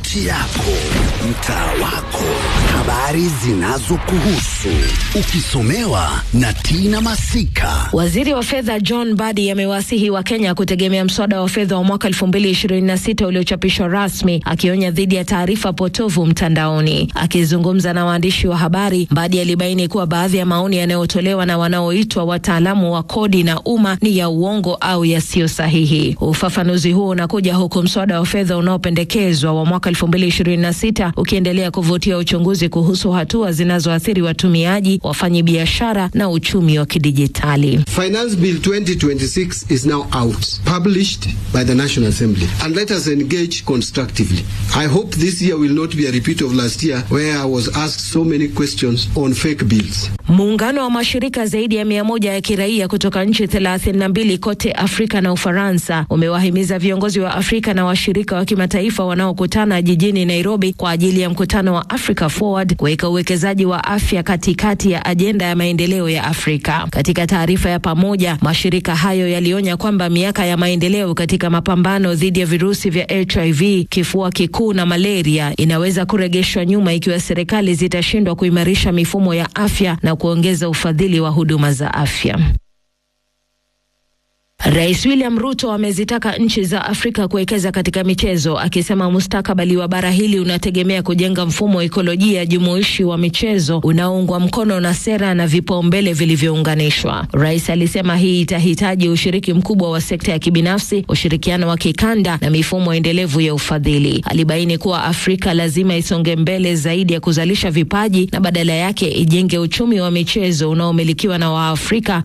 kaunti yako, mtaa wako, habari zinazokuhusu, ukisomewa na Tina Masika. Waziri wa fedha John Badi amewasihi wa Kenya kutegemea mswada wa fedha wa mwaka 2026 uliochapishwa rasmi, akionya dhidi ya taarifa potovu mtandaoni. Akizungumza na waandishi wa habari, Badi alibaini kuwa baadhi ya maoni yanayotolewa na wanaoitwa wataalamu wa kodi na umma ni ya uongo au yasiyo sahihi. Ufafanuzi huo unakuja huku mswada wa fedha unaopendekezwa wa mwaka 2026 ukiendelea kuvutia uchunguzi kuhusu hatua zinazoathiri watumiaji, wafanyi biashara na uchumi wa kidijitali. Finance Bill 2026 is now out, published by the National Assembly, and let us engage constructively. I hope this year will not be a repeat of last year where I was asked so many questions on fake bills. Muungano wa mashirika zaidi ya mia moja ya kiraia kutoka nchi 32 kote Afrika na Ufaransa umewahimiza viongozi wa Afrika na washirika wa kimataifa wanaokutana jijini Nairobi kwa ajili ya mkutano wa Africa Forward kuweka uwekezaji wa afya katikati ya ajenda ya maendeleo ya Afrika. Katika taarifa ya pamoja, mashirika hayo yalionya kwamba miaka ya maendeleo katika mapambano dhidi ya virusi vya HIV, kifua kikuu na malaria inaweza kurejeshwa nyuma ikiwa serikali zitashindwa kuimarisha mifumo ya afya na kuongeza ufadhili wa huduma za afya. Rais William Ruto amezitaka nchi za Afrika kuwekeza katika michezo, akisema mustakabali wa bara hili unategemea kujenga mfumo wa ekolojia jumuishi wa michezo unaoungwa mkono na sera na vipaumbele vilivyounganishwa. Rais alisema hii itahitaji ushiriki mkubwa wa sekta ya kibinafsi, ushirikiano wa kikanda na mifumo endelevu ya ufadhili. Alibaini kuwa Afrika lazima isonge mbele zaidi ya kuzalisha vipaji na badala yake ijenge uchumi wa michezo unaomilikiwa na Waafrika